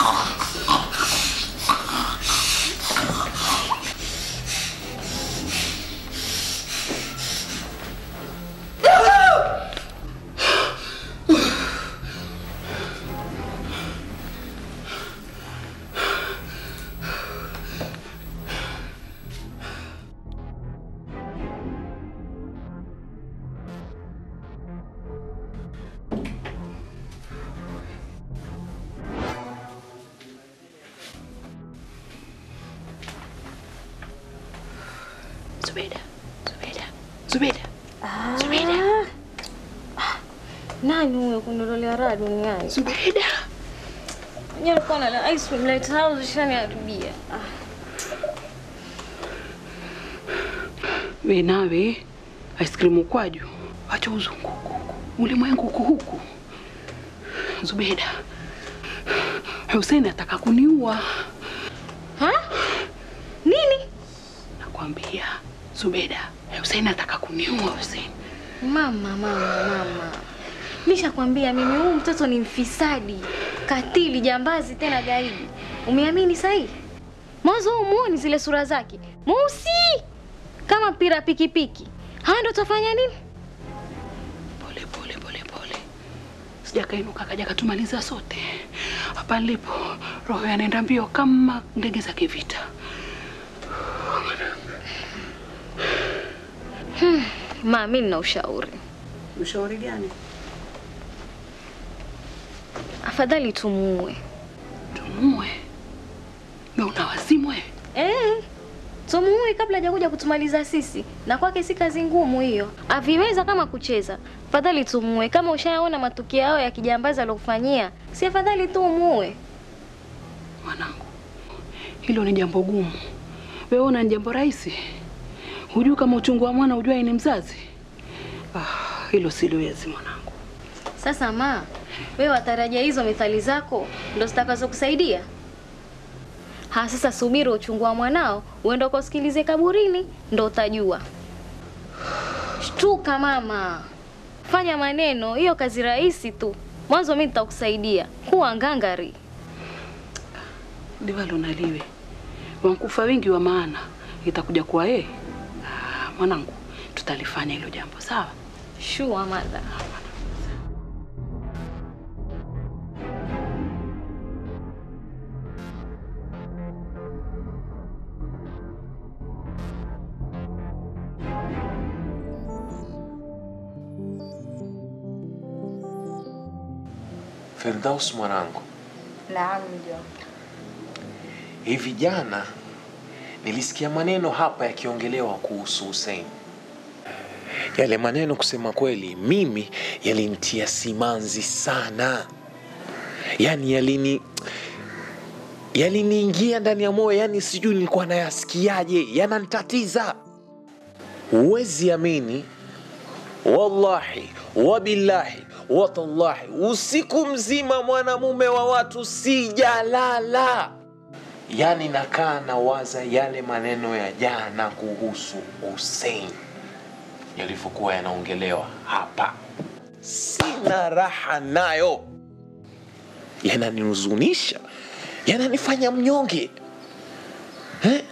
Zubeda, Zubeda, Zubeda. Zubeda. Nani huyo kundololea raha duniani? Zubeda. Mwenyewe alikuwa na ice cream lighthouse shaniharibia. We nawe ice cream ukwaju, acha uzunguko huku, ulimwengu huku huku. Zubeda, Hussein ataka kuniua. Ha? Nini? Nakwambia Zubeda, Hussein ataka kuniua Hussein. Mama, mama, mama. Nishakwambia mimi huyu mtoto ni mfisadi, katili, jambazi tena gaidi. Umeamini sahi? Mwanzo huu muoni zile sura zake. Mweusi kama mpira pikipiki. Haya ndo tafanya nini? Pole pole pole pole, sijakainuka kaja katumaliza sote. Hapa nilipo roho yanaenda mbio kama ndege za kivita. Hmm. Ma, mimi nina ushauri. Ushauri gani? Afadhali tumuue. Tumuue? Na una wazimu wewe? Eh. Tumuue kabla hajakuja kutumaliza sisi. Na kwake si kazi ngumu hiyo. Aviweza kama kucheza. Afadhali tumuue. Kama ushaona matukio yao ya kijambazi alokufanyia, si afadhali tu umuue. Mwanangu, hilo ni jambo gumu. Wewe una ni jambo rahisi? Hujui kama uchungu wa mwana hujua ni mzazi? Ah, hilo siliwezi mwanangu. Sasa ma, wewe watarajia hizo methali zako ndo zitakazokusaidia? Ha, sasa subiri uchungu wa mwanao uende ukasikilize kaburini, ndo utajua. Shtuka mama, fanya maneno, hiyo kazi rahisi tu. Mwanzo mimi nitakusaidia, kuwa ngangari. Liwalo na liwe, wankufa wengi wa maana, itakuja kuwa yeye. Ah, Mwanangu, tutalifanya hilo jambo sawa? Sure mother. Firdaus mwanangu, Naam, mjomba. hivi jana nilisikia maneno hapa yakiongelewa kuhusu Hussein. Yale maneno kusema kweli, mimi yalinitia simanzi sana, yaani yalini yaliniingia ndani ya moyo, yani sijui nilikuwa nayasikiaje, yananitatiza. Huwezi amini, wallahi wabillahi watallahi, usiku mzima mwanamume wa watu sijalala, yani nakaa nawaza yale maneno ya jana kuhusu Hussein yalivyokuwa yanaongelewa hapa, sina raha nayo, yananihuzunisha, yananifanya mnyonge eh?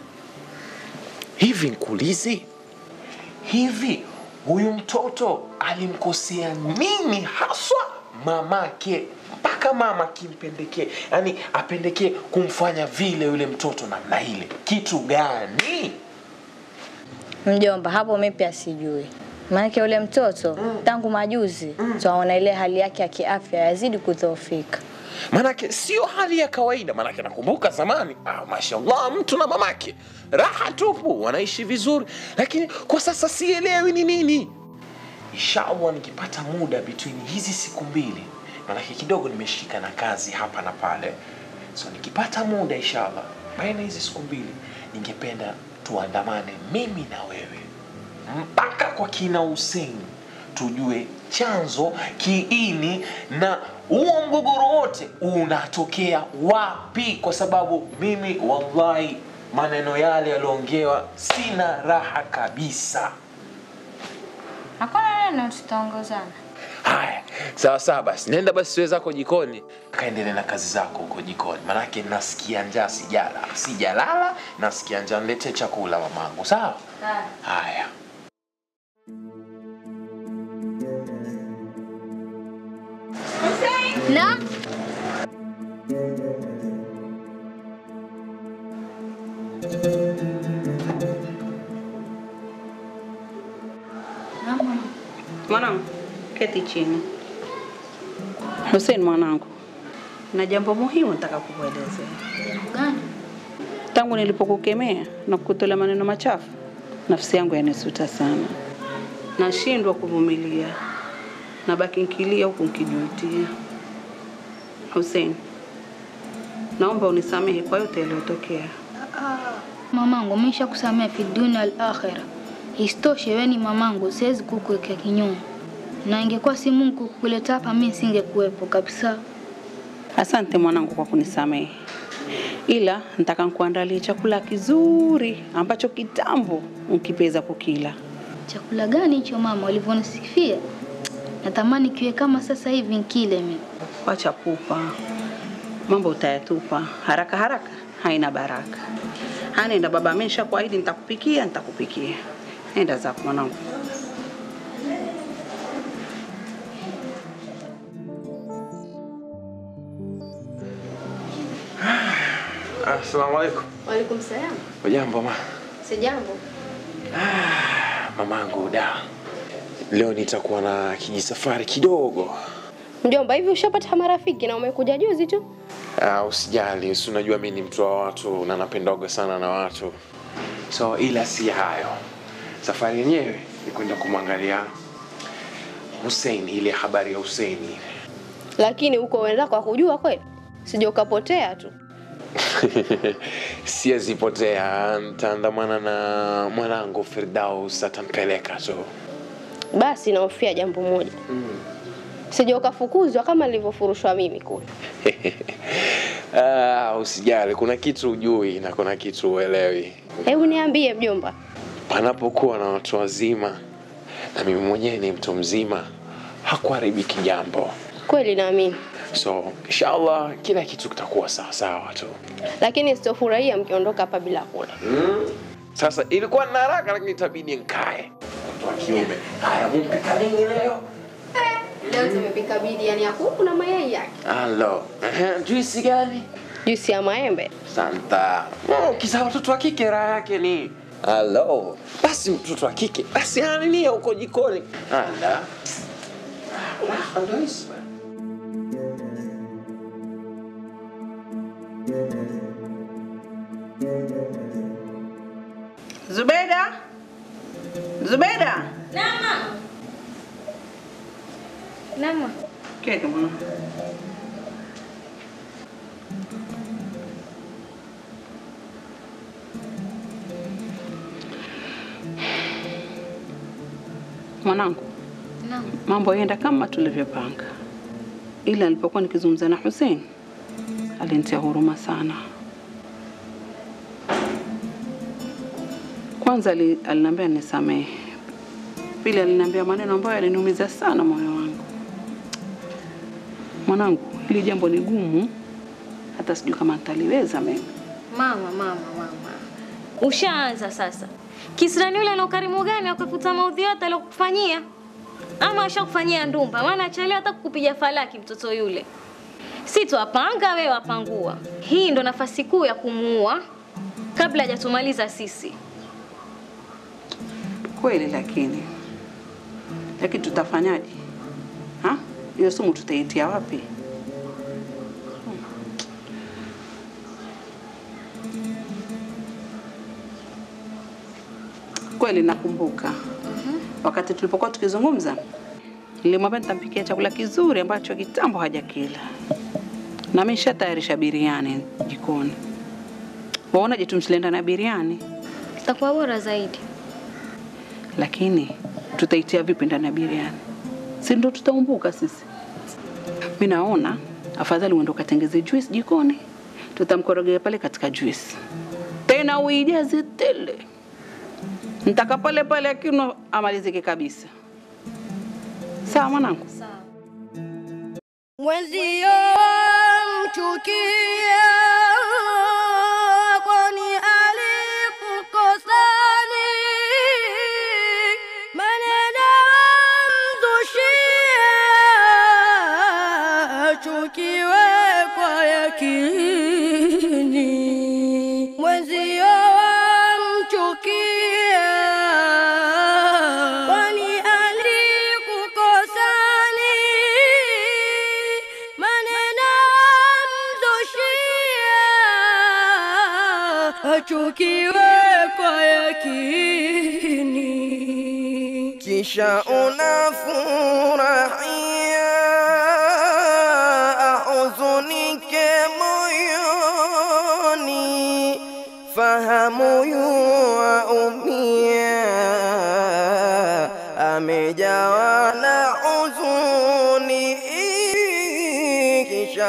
Hivi nkuulize, hivi huyu mtoto alimkosea nini haswa mamake mpaka mama kimpendekee, yani apendekee kumfanya vile yule mtoto namna ile? Kitu gani? Mjomba, hapo mimi pia sijui. Maanake yule mtoto tangu majuzi twaona ile hali yake ya kiafya yazidi kudhoofika. Manake sio hali ya kawaida, manake nakumbuka zamani, ah, mashallah, mtu na mamake raha tupu, wanaishi vizuri, lakini kwa sasa sielewi ni nini. Inshallah nikipata muda between hizi siku mbili, manake kidogo nimeshika na kazi hapa na pale, so nikipata muda inshallah, baina hizi siku mbili, ningependa tuandamane mimi na wewe mpaka kwa kina Hussein tujue chanzo, kiini na huo mgogoro wote unatokea wapi, kwa sababu mimi wallahi maneno yale yalioongewa sina raha kabisa. Hakuna neno tutaongozana. Haya, Sawa sawa basi, nenda basi wewe zako jikoni, kaendelee na kazi zako huko jikoni, manake nasikia njaa, sijala sijalala, nasikia njaa. Niletee chakula mamangu, sawa? Haya. Naam. Mwanangu, keti chini. Hussein mwanangu, na jambo muhimu nataka kukuelezea. Gani? Tangu nilipokukemea na kukutolea maneno machafu, nafsi yangu yanisuta sana, nashindwa kuvumilia, nabaki nkilia huku nkijutia. Hussein, naomba unisamehe kwa yote yaliyotokea. Mamangu, maisha kusamea fi dunia al akhira. Isitoshe wewe ni mamangu, siwezi kukuwekea kinyume, na ingekuwa si Mungu kukuleta hapa, mimi singekuwepo kabisa. Asante mwanangu kwa kunisamehe, ila nataka nikuandalie chakula kizuri ambacho kitambo nkipeza kukila. Chakula gani hicho mama, ulivyonisifia? Natamani kiwe kama sasa hivi nkile mimi. Wacha pupa, mambo utayatupa haraka haraka, haina baraka. Hanenda baba, amesha kuahidi nitakupikia, nitakupikia. Nenda zako mwanangu. Assalamu alaikum. Waalaikum salam. Ujambo ma? Sijambo. Mamangu da. Leo nitakuwa na kijisafari kidogo. Mjomba, hivi ushapata marafiki na umekuja juzi tu? Uh, usijali, si unajua mi ni mtu wa watu na napendaga sana na watu, so ila si hayo. Safari yenyewe ni kwenda kumwangalia Hussein, ile habari ya Hussein ile. Lakini uko wenzako wakujua kweli? Sija ukapotea tu. Siwezipotea, nitaandamana na mwanangu Firdaus, atampeleka tu. Basi naofia jambo moja. Sija ukafukuzwa kama nilivyofurushwa mimi kule. Ah, usijali, kuna kitu ujui na kuna kitu uelewi. Hebu niambie mjomba. Panapokuwa na watu wazima na mimi mwenyewe ni mtu mzima, hakuharibiki jambo. Kweli naamini. So inshallah kila kitu kitakuwa sawa sawa tu. Lakini sitofurahia mkiondoka hapa bila kula. Mm. Sasa ilikuwa na haraka, lakini itabidi nikae. Mtu wa kiume. Haya, mumpika nini leo? Leo tumepika biriani ya kuku na mayai yake. Halo. Ehe, juisi gani? Juisi ya maembe. Santa. Oh, kisa watoto wa kike raha yake ni Halo. Basi mtoto wa kike basi anania huko jikoni. Ala. Ah, ndo hisi bwana. Zubeda, Zubeda, Nama. Nama. keti mwanangu. Mwanangu, Naam. mambo yaenda kama tulivyopanga, ila nilipokuwa nikizungumza na Hussein alinitia huruma sana. Kwanza ali- aliniambia nisamehe, pili aliniambia maneno ambayo yaliniumiza sana moyo wangu. Mwanangu, hili jambo ni gumu, hata sijui kama nitaliweza mimi. Mama, mama, mama, ushaanza sasa. Kisirani yule ana ukarimu gani wa kufuta maudhi yote aliyokufanyia? Ama ashakufanyia ndumba? Maana achelewa hata kukupiga falaki mtoto yule. Si twapanga, wewe wapangua. Hii ndo nafasi kuu ya kumuua kabla hajatumaliza sisi. Kweli, lakini lakini tutafanyaje? Ha? Hiyo sumu tutaitia wapi? Kweli nakumbuka wakati tulipokuwa tukizungumza, nilimwambia nitampikia chakula kizuri ambacho kitambo hajakila, na mimi nishatayarisha biriani jikoni. Waonaje tumshilenda na biriani? Itakuwa bora zaidi. lakini tutaitia vipi ndani ya biriani? Si ndo tutaumbuka sisi? Mi naona afadhali uende ukatengeze juice jikoni, tutamkorogea pale katika juice, tena uijaze tele, ntaka pale pale akinywa amalizike kabisa. Sawa mwanangu? Sawa. mwenzio mchukia, kwani alikukosani maneno mzushia, chukiwe kwa yakini, mwenzio mchukia, kwani alikukosani maneno mzushia, achukiwe kwa yakini, kisha unafurahia ahuzunike moyoni, fahamu yuaumia, amejawa na huzuni, kisha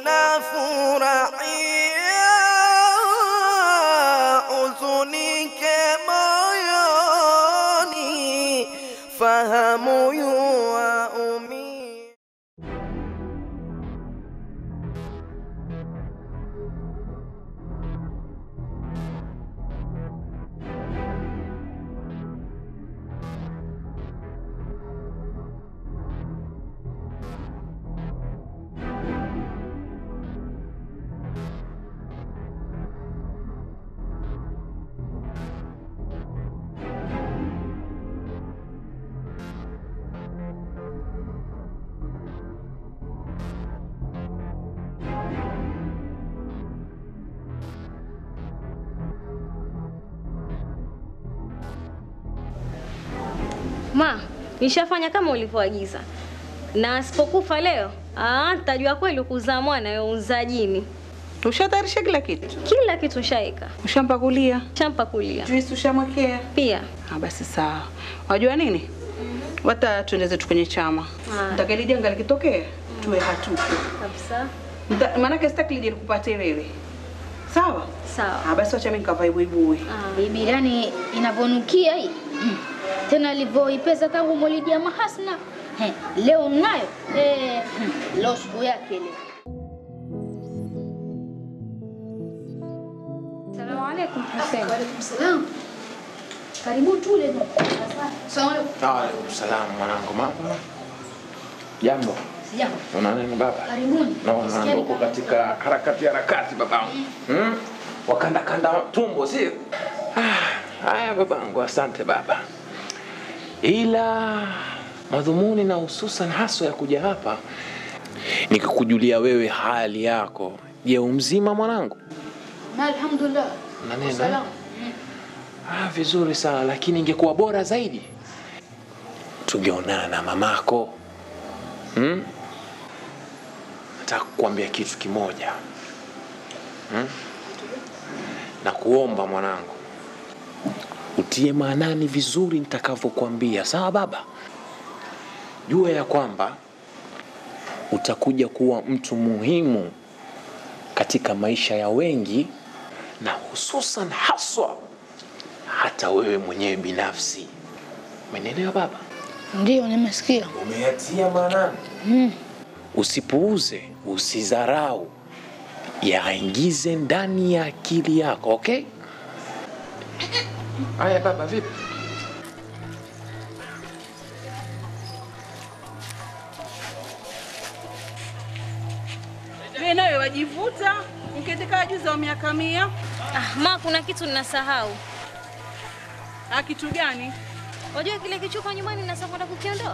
unafurahia huzunike moyoni, fahamu yuaumia. Ma, nishafanya kama ulivyoagiza, na asipokufa leo ah, tajua kweli kuzaa mwana younza jini. Ushatayarisha kila kitu? Kila kitu shaika. Ushampakulia? Shampakulia. Juice ushamwekea? Pia. Ah, basi sawa. Wajua nini? Wata tuende zetu kwenye chama. Ah. Nataka ile janga likitokea tuwe hatupo. Kabisa. Nita- Maanake sitaki lije likupate wewe. Sawa? Sawa. Ah, basi wacha mimi nikavae buibui. Bibi yani inavyonukia hii mm. tena alivyoipeza tangu Maulidi ya Mahasna He, leo nayo eh, mm, leo siku yake leo. Salamu alaikum Hussein. Wa alaikum salam. Karibu tule. Salamu alaikum. Waalaikum salam mwanangu, mambo jambo. Sijambo. Una nini baba? Karibuni. Naona Sikia ndo uko nika- katika harakati harakati babangu. Hmm? Wakanda kanda tumbo sio? Ah, haya babangu, asante baba. Ila madhumuni na hususan haswa ya kuja hapa ni kukujulia wewe hali yako. Je, umzima mwanangu? Na alhamdulillah. Na neno, eh? Salamu. Ah, vizuri sana, lakini ingekuwa bora zaidi tungeonana na mamako. Hmm? Nataka kukuambia kitu kimoja. Hmm? Na kuomba mwanangu utie maanani vizuri nitakavyokuambia, sawa baba? Jua ya kwamba utakuja kuwa mtu muhimu katika maisha ya wengi na hususan haswa hata wewe mwenyewe binafsi. Umenielewa baba? Ndio nimesikia. Umeyatia maanani. Mm. Usipuuze, usidharau, yaingize ndani ya akili yako, okay? Haya baba, vipi? Wewe nawe wajivuta mketika juzi wa miaka mia. Ah, ma kuna kitu ninasahau. Ah, kitu gani? Wajua kile kichupa nyumbani nasa kwenda kukiondoa?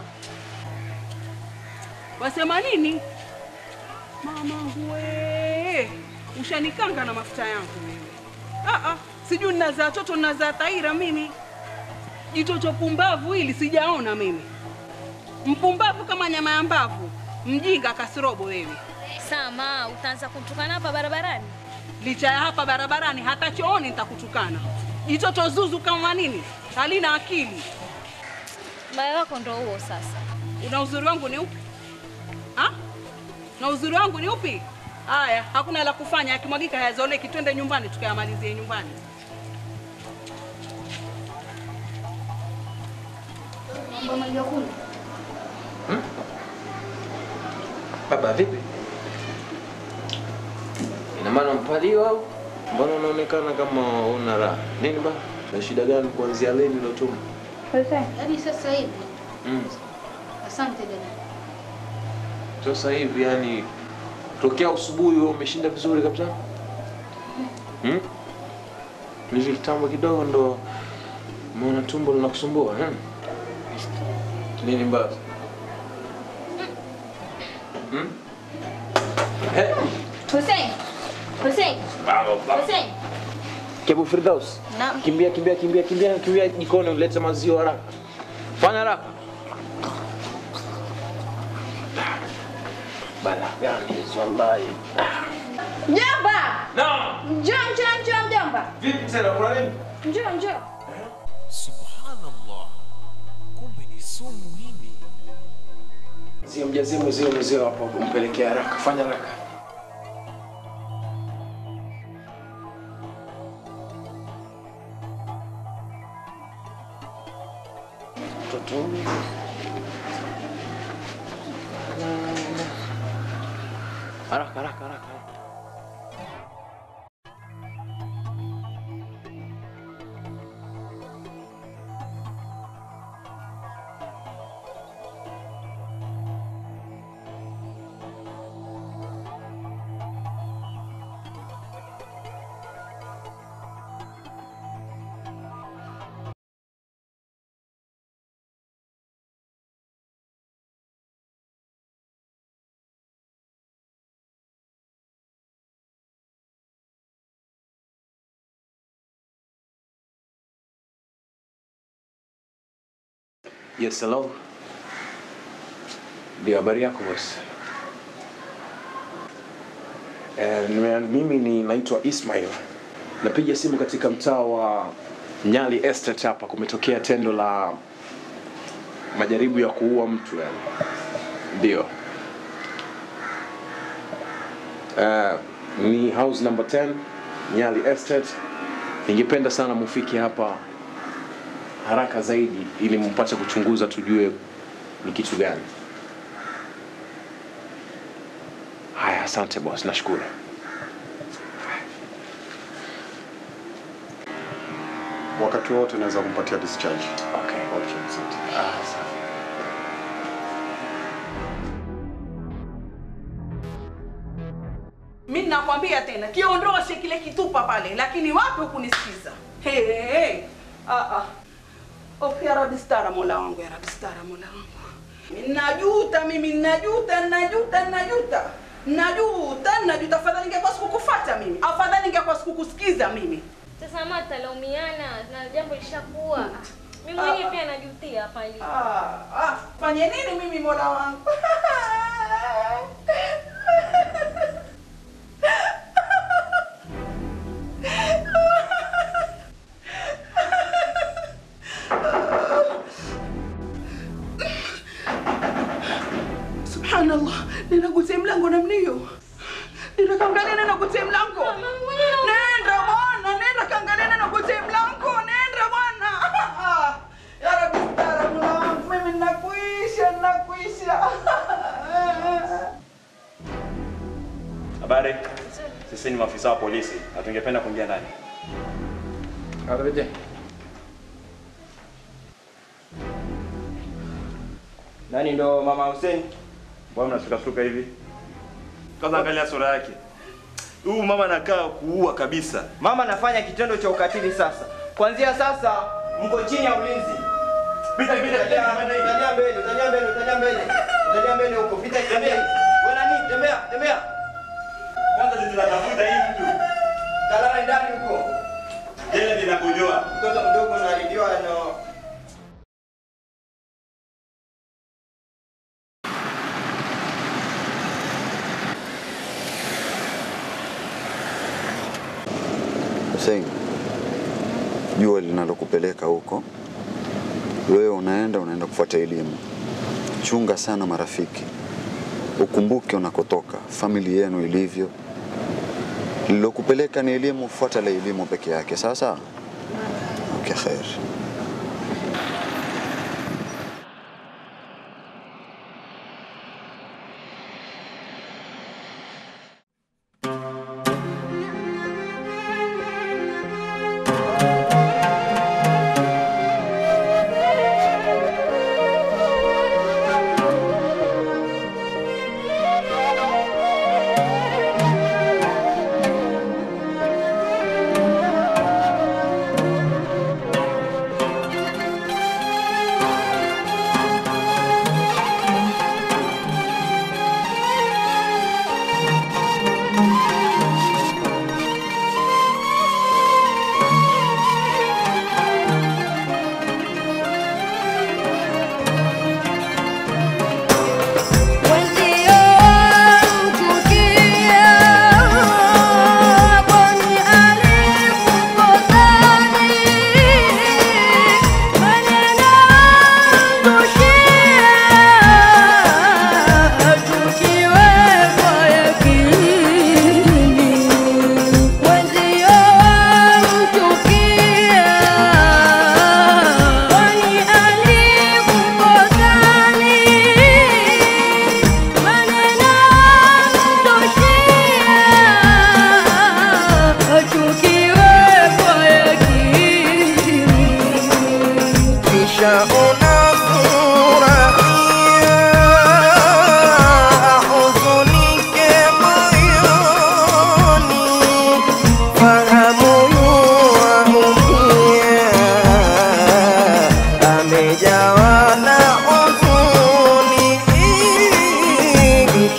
Wasema nini? Mamangu we, ushanikanga na mafuta yangu mimi. Ah ah, sijui ninazaa toto ninazaa taira mimi. Jitoto pumbavu hili sijaona mimi. Mpumbavu kama nyama ya mbavu, mjinga kasirobo wewe. Sama, utaanza kumtukana hapa barabarani? Licha ya hapa barabarani, hata chooni nitakutukana. Jitoto zuzu kama nini, halina akili. Mbaya wako ndo huo sasa. Una uzuri wangu ni upi? Ha? Na uzuri wangu ni upi? Haya, hakuna la kufanya, yakimwagika hayazoleki. Twende nyumbani tukayamalizie nyumbani. Baba vipi? Ina maana mpaliwa au? Mbona unaonekana kama una raha? Nini ba? Na shida gani kuanzia lini ilotuma? Yaani sasa hivi. Mm. Asante dada. Sasa hivi yani tokea asubuhi wewe umeshinda vizuri kabisa? Hmm? Hivi kitambo kidogo ndo umeona tumbo linakusumbua hmm? Nini mbaya? Hmm? Eh, Hussein. Hussein. Hussein. Kebu Firdaus. Naam. Kimbia kimbia kimbia kimbia kimbia jikoni ulete maziwa haraka. Fanya haraka. Bala gani hizo wallahi. Mjomba. Naam. Njoo, njoo, njoo mjomba. Vipi tena kuna nini? Njoo, njoo. Subhanallah, kumbe ni sumu hili. Zio mjazie mzee mzee hapo kumpelekea haraka. Fanya haraka. Mtoto. Haraka haraka haraka. Yes, hello. Ndio, habari yako boss? Eh, nime- mimi ni naitwa Ismail. Napiga simu katika mtaa wa Nyali Estate hapa kumetokea tendo la majaribu ya kuua mtu yani. Ndio. Eh, ni house number 10 Nyali Estate. Ningependa sana mufike hapa haraka zaidi ili mpate kuchunguza tujue ni kitu gani. Haya, asante boss, nashukuru. Wakati wote naweza kumpatia discharge. Okay. Okay, asante. Ah, sawa. Mi nakwambia tena kiondoshe kile kitupa pale, lakini wapi hukunisikiza? Hey, hey, hey. Ah, ah. Oh, ya Rabbi stara mola wangu, ya Rabbi stara mola wangu. Najuta mimi, najuta, najuta, najuta. Najuta, najuta. Afadhali ningekuwa sikukufuata mimi. Afadhali ningekuwa sikukusikiza mimi. Sasa mama tutalaumiana na jambo lishakuwa. Mimi mwenyewe pia najutia hapa hivi. Ah, ah, fanye nini mimi mola wangu? Subhanallah, ninagusia mlango namna hiyo. Nenda kaangalia nenda kutia mlango. Nenda bwana, nenda kaangalia nenda kutia mlango. Nenda bwana. Ya Rabbi stara mola wangu, mimi ninakuisha, ninakuisha. Habari, sisi ni maafisa wa polisi na tungependa kuingia ndani. Arejea. Nani ndo mama Hussein? Mbona mnasukasuka hivi? Kwanza angalia sura yake. Huyu mama anakaa kuua kabisa. Mama anafanya kitendo cha ukatili sasa. Kuanzia sasa mko chini ya ulinzi. Pita pita Utalia utalia mbele, utalia mbele, utalia mbele. Utalia mbele huko. Pita tembea. Wewe nani? Tembea, tembea. Kwanza sisi tunatafuta hii mtu. Kalala ndani huko. Jela linakojoa. Mtoto mdogo unaharibiwa na Hussein, jua linalokupeleka huko, wewe unaenda unaenda kufuata elimu. Chunga sana marafiki, ukumbuke unakotoka, famili yenu ilivyo. Lilokupeleka ni elimu, fuata la elimu peke yake. Sasa okay, khair.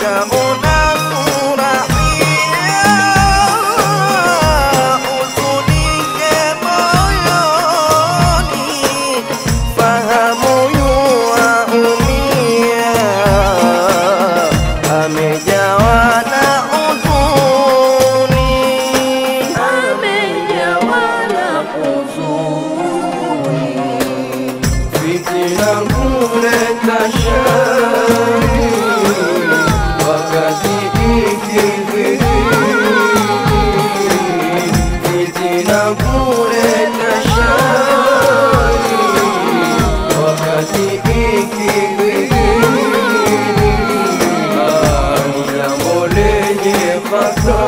utaona furahia, huzunike moyoni, fahamu yuaumia, amejawa na huzuni, amejawa na huzuni, fitina kuleta shari, wakati ikidhihiri, fitina kuleta shari, wakati ikidhihiri, ni jambo lenye fatari